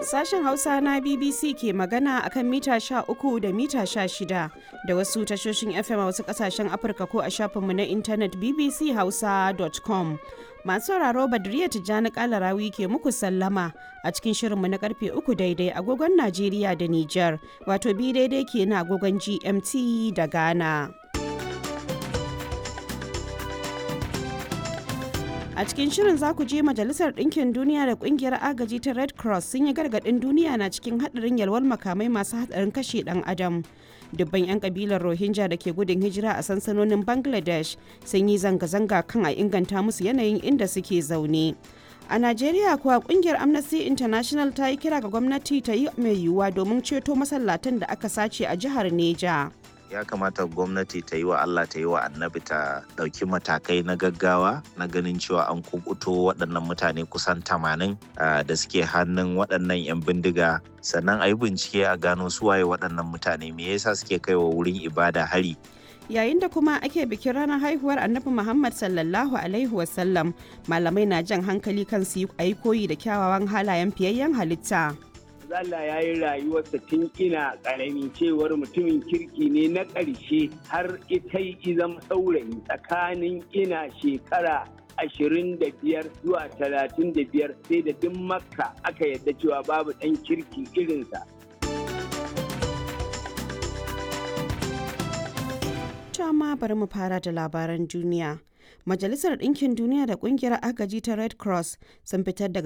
Sashen Hausa na BBC ke magana akan mita 13 da mita 16 da wasu tashoshin FM a wasu kasashen Afirka ko a shafinmu na intanet bbchausa.com. Masu sauraro Badriya Tijjani Kalarawi ke muku sallama a cikin shirinmu na karfe uku daidai agogon Najeriya da Nijar, wato bi daidai ke na agogon GMT da Ghana. A cikin shirin za ku je Majalisar Ɗinkin Duniya da Ƙungiyar Agaji ta Red Cross sun yi gargaɗin duniya na cikin haɗarin yalwar makamai masu haɗarin kashe ɗan adam. Dubban 'yan kabilar Rohingya da ke gudun hijira a sansanonin Bangladesh sun yi zanga-zanga kan a inganta musu yanayin inda suke zaune. A Najeriya kuwa kungiyar Amnesty International ta yi kira ga gwamnati ta yi mai yiwuwa domin ceto masallatan da aka sace a jihar Neja. ya kamata gwamnati ta yi wa Allah ta yi wa annabi ta ɗauki matakai na gaggawa na ganin cewa an kubuto waɗannan mutane kusan tamanin da suke hannun waɗannan 'yan bindiga sannan a yi bincike a gano suwaye waɗannan mutane me yasa suke kai wa wurin ibada hari yayin da kuma ake bikin ranar haihuwar annabi muhammad sallallahu alaihi wasallam malamai na jan hankali kan su yi koyi da kyawawan halayen fiyayyen halitta Allah ya yi rayuwarsa tun ina ƙarami cewar mutumin kirki ne na ƙarshe har ita yi zama saurayi tsakanin ina shekara ashirin da biyar zuwa talatin da biyar sai da duk makka aka yadda cewa babu ɗan kirki irinsa. ma bari mu fara da labaran duniya. Majalisar Ɗinkin Duniya da Ƙungiyar Agaji ta Red Cross sun fitar da